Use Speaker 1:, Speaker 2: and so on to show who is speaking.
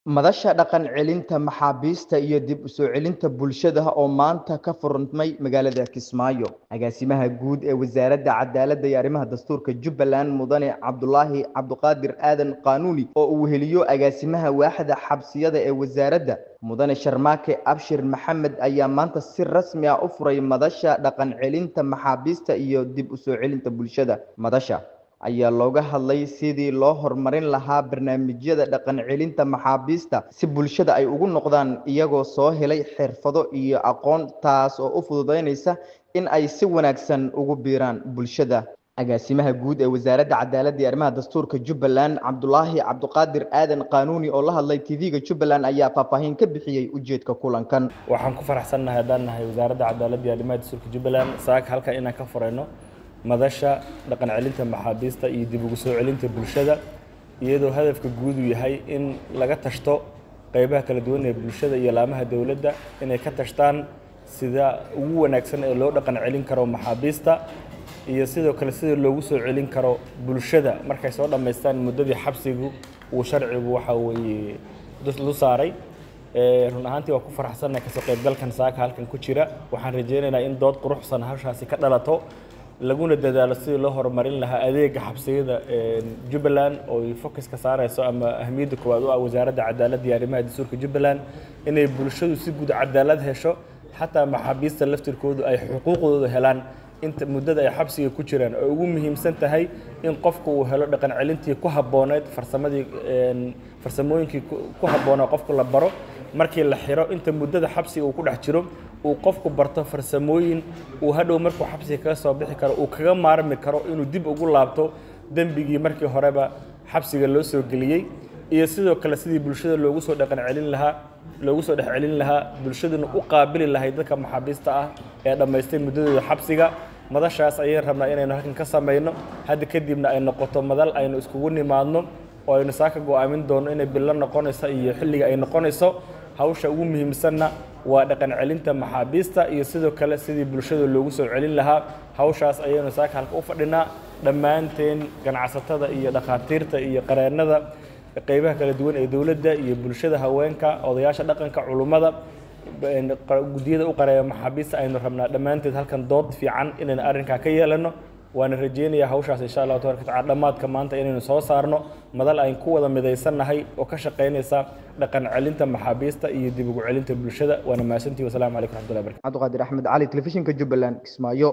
Speaker 1: Madasha dhaqan celinta maxaabiista iyo dib u soo celinta bulshada oo maanta ka furmay magaalada Kismaayo. Agaasimaha guud ee Wasaaradda Cadaaladda iyo Arrimaha Dastuurka Jubbaland Mudane Cabdulaahi Cabdiqaadir Aadan Qaanuuni oo uu weheliyo agaasimaha waaxda xabsiyada ee wasaaradda Mudane Sharmaake Abshir Maxamed ayaa maanta si rasmi ah u furay madasha dhaqan celinta maxaabiista iyo dib u soo celinta bulshada. Madasha ayaa looga hadlay sidii loo horumarin lahaa barnaamijyada dhaqan celinta maxaabiista si bulshada ay ugu noqdaan iyagoo soo helay xirfado iyo aqoon taas oo u fududeynaysa in ay si wanaagsan ugu biiraan bulshada. Agaasimaha guud ee Wasaaradda Cadaaladda iyo Arrimaha Dastuurka Jubbaland Cabdulaahi Cabdiqaadir Aadan Qaanuuni oo la hadlay TV-ga Jubbaland ayaa faahfaahin ka bixiyay ujeedka kulankan.
Speaker 2: waxaan ku faraxsannahay haddaan nahay wasaaradda cadaaladda iyo arrimaha dastuurka jubbaland saaka halkan inaan ka furayno madasha dhaqan celinta maxaabiista iyo dib ugu soo celinta bulshada iyadoo hadafka guud uu yahay in laga tashto qeybaha kala duwan ee bulshada iyo laamaha dowladda inay ka tashtaan sida ugu wanaagsan ee loo dhaqan celin karo maxaabiista iyo sidoo kale sida loogu soo celin karo bulshada markay soo dhammaystaan muddadii xabsigu uu sharcigu waxa weeye lu saaray run ahaantii waa ku faraxsannahay kasoo qaybgalkan saaka halkan ku jira waxaan rajaynaynaa in dood quruxsan hawshaasi ka dhalato laguna dadaalo sidii loo horumarin lahaa adeega xabsiyada jubbaland oo ay focus ka saarayso ama ahmiyadda koowaad u ah wasaaradda cadaaladda iyo arrimaha dastuurka jubbaland inay bulshadu si guud cadaalad hesho xataa maxaabiista laftirkoodu ay xuquuqdooda helaan inta muddada ay xabsiga ku jiraan oo ugu muhiimsan tahay in qofku uu helo dhaqan celintii ku habbooneyd farsamadii farsamooyinkii ku habboonaa qofku la baro markii la xiro inta muddada xabsiga uu ku dhex jiro uu qofku barto farsamooyin uu hadhow markuu xabsiga kaga soo bixi karo uu kaga maarmi karo inuu dib ugu laabto dembigii markii horeba xabsiga loo soo geliyey iyo sidoo kale sidii bulshada loogu soo dhaqan celin lahaa loogu soo dhex celin lahaa bulshaduna u qaabili lahay dadka maxaabiista ah ee dhammaystay muddadooda xabsiga madashaas ayaan rabnaa inaynu halkan ka samayno hadda kadibna ay noqoto madal aynu iskugu nimaadno oo aynu saaka go'aamin doono inay bilo noqonayso iyo xilliga ay noqonayso hawsha ugu muhiimsanna waa dhaqan celinta maxaabiista iyo sidoo kale sidii bulshada loogu soo celin lahaa hawshaas ayaynu saaka halka u fadhinaa dhammaanteen ganacsatada iyo dhakhaatiirta iyo qareennada qeybaha kala duwan ee dowladda iyo bulshada haweenka odayaasha dhaqanka culummada guddiyada u qareeya maxaabiista aynu rabnaa dhammaanteed halkan dood fiican inaynu arrinkaa ka yeelano waana rajeynayaa hawshaas insha allahu tabaraka tacala dhammaadka maanta inaynu soo saarno madal ayn ku wada midaysannahay oo ka shaqaynaysa dhaqan celinta maxaabiista iyo dib ugu celinta bulshada waana mahadsantihi wasalaamu calaykum raxmatullahi barakatu
Speaker 1: cabdiqaadir axmed cali telefishinka jubbaland kismaayo